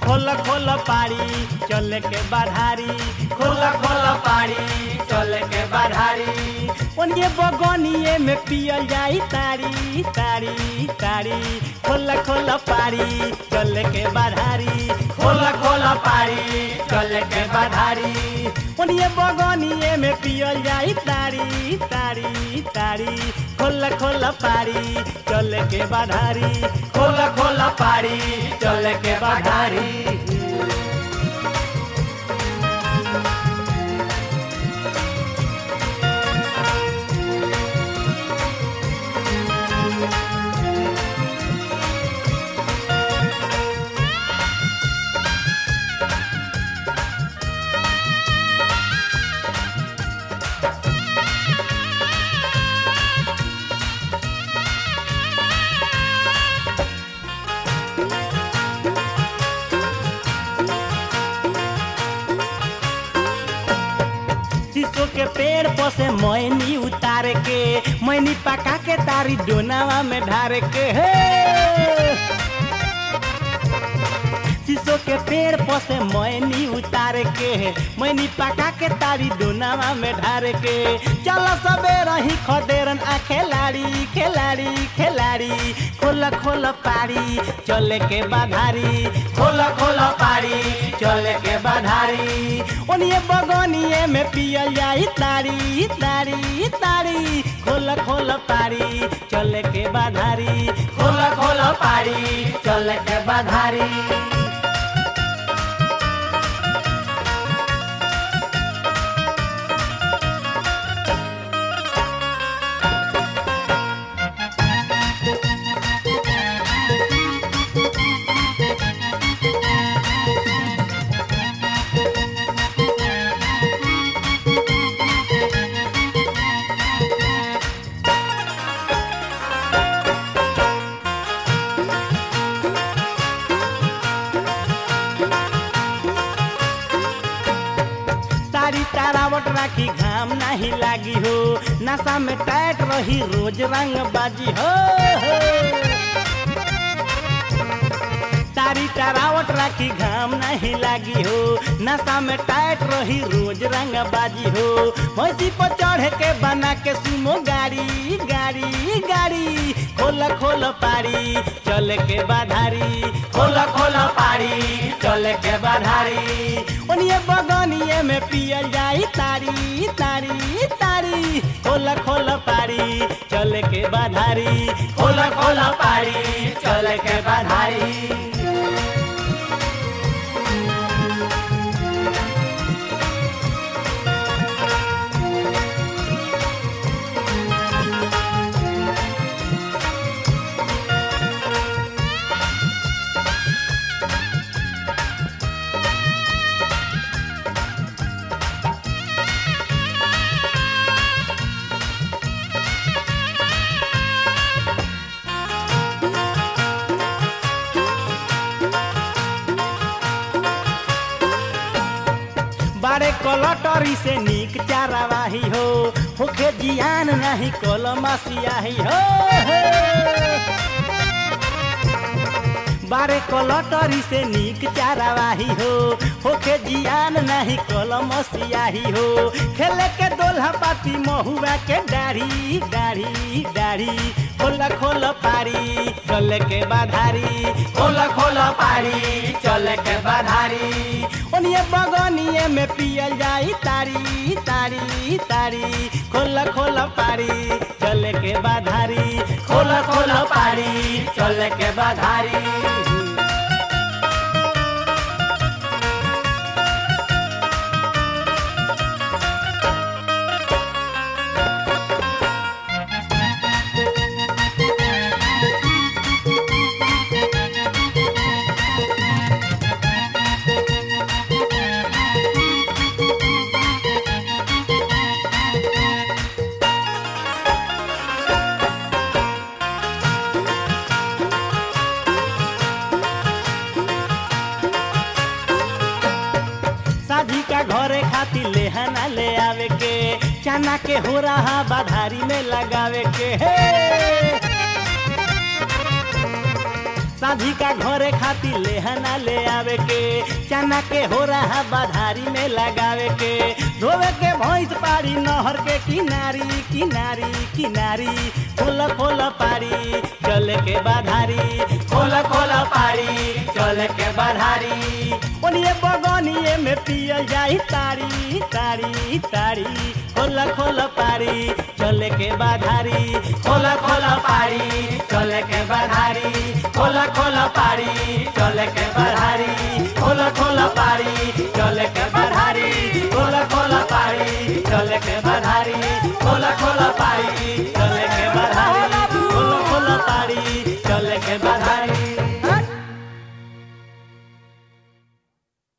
खोल खोल पारी चल के बाधारी खोल खोल पारी चल के बाधारी ओनिए बगनिए में पियल जाई तारी तारी तारी खोल खोल पारी चल के बाधारी खोल खोल पारी चल के बाधारी ओनिए बगनिए में पियल जाई तारी तारी तारी खोल खोल पारी चल के बाधारी खोल खोल पारी चल के बाधारी शीशो के पेड़ पर से मैनी उतार के मैनी पका के तारी डोनावा में ढार के हे शीशो के पेड़ पर से मैनी उतार के मैनी पका के तारी डोनावा में ढार के चल सबे रही खदेरन आ खेलाड़ी खेलाड़ी खेलाड़ी खोल खोल पारी चले के बाधारी खोल खोल पारी चले के बाधारी ओनिए बगनिए में पियल जाई तारी तारी तारी खोल खोल पारी चले के बाधारी खोल खोल पारी चले के बाधारी तारी तारावट राखी घाम नाही लागी हो नशा में टाइट रही रोज रंग बाजी हो तारी तारावट राखी घाम नहीं लागी हो नशा में टाइट रही रोज रंग बाजी हो भैंसी पर चढ़ के बना के सुमो गाड़ी गाड़ी गाड़ी खोल खोल पारी चल के बाधारी खोल खोल पारी चल के बाधारी ओनिए बगनिए में पियल जाई तारी तारी तारी खोल खोल पारी चल के बाधारी खोल खोल पारी चल के बाधारी बारे कलटरी से नीक चारावाही हो होखे जियान नहीं कलमसियाही हो बारे कलटरी से नीक चारावाही हो होखे जियान नहीं कलमसियाही हो खेले के दोल्हा पाती महुआ के दाढ़ी दाढ़ी दाढ़ी खोल खोल पारी चल के बाधारी खोल खोल पारी चल के बाधारी ओनिए बगनिए में पियल जाई तारी तारी तारी खोल खोल पारी चल के बाधारी खोल खोल पारी चल के बाधारी शादी का घरे खातिर लेहना ले आवे के चना के हो रहा बाधारी में लगावे के हे साधी का घरे खाती लेहना ले आवे के चना के हो रहा बाधारी में लगावे के धोवे के भैंस पारी नहर के किनारी किनारी किनारी खोल खोल पारी चले के बाधारी खोल खोल पारी चले के बाधारी ओनिए बगनिए में पियल जाई तारी तारी तारी खोल खोल पारी चले के बाधारी खोल खोल पारी चले के बाधारी खोल खोल पारी चले के बाधारी खोल खोल पारी